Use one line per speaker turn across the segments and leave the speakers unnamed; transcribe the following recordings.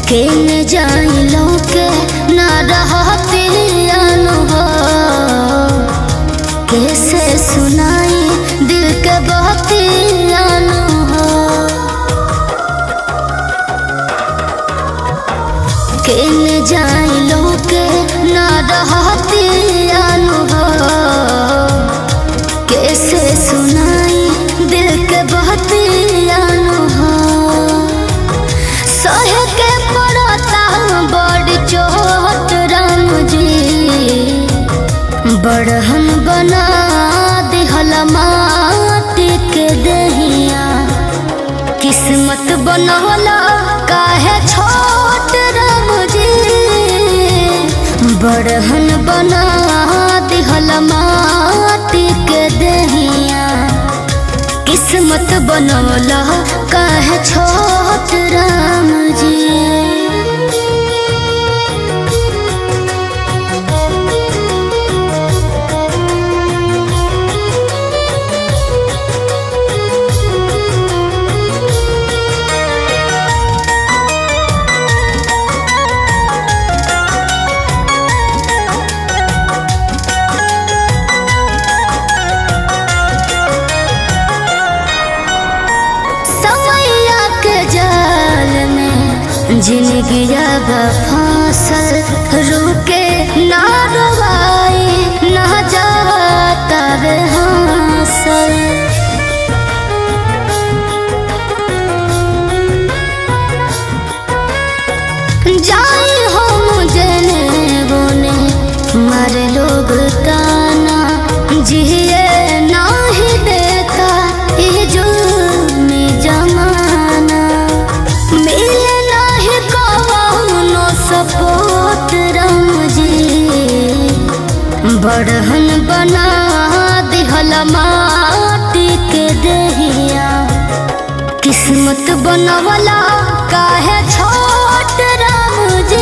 केन Xylo के ना रहती अनुभव कैसे सुनाई दिल के बहती अनुभव केन जाइलो के ना रहती अनुभव कैसे सुनाई दिल के बहती अनुभव सहे के पड़ता बड़ चोट राम जी बड़हन बना दिहल माटी के दहिया किस्मत बनवला काहे छोट राम जी बड़हन बना दिहल माटी के दहिया किस्मत बनवला काहे छोट राम जी समैया के जाल में जिंदगी अब फांसल रुके ना रवाई ना जाता रे हांसल जाई हम जने बोने मर लोग ताना जिए नाही देता ये जुल्म जमाना मिले नाही कौनो सपोर्ट राम जी बड़हन बना दिहल माटी के दहिया किस्मत बनवला काहे छोट राम जी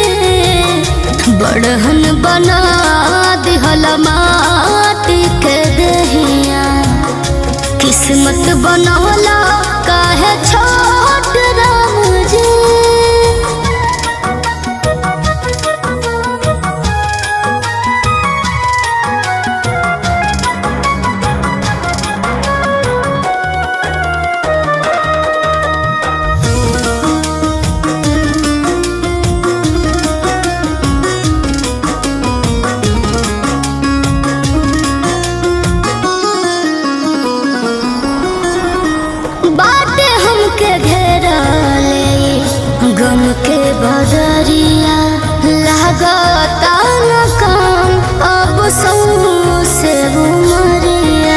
बड़हन बना दिहल माटी के दहिया किस्मत बनवला काहे छोट राम जी बाटे हमके घेरा ले गम के बदरिया लागता न काम अब सौ से उमरिया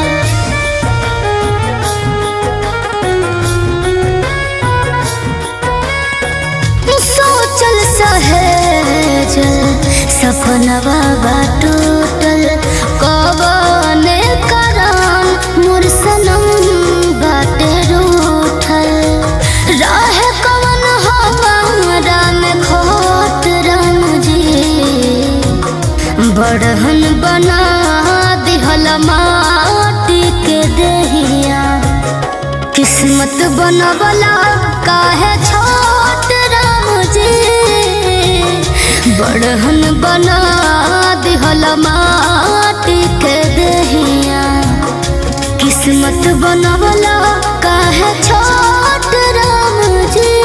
सोचल सहेज सपनवा बा टूटल कबने करान मोर सनम बाटे रूठल रहे कवन हमारा में खोट राम जी बड़हन बना दिहल माटी के दहिया किस्मत बनवला काहे छोट राम जी बड़हन बना दिहल माटी के दहिया किस्मत बनवला काहे छोट राम जी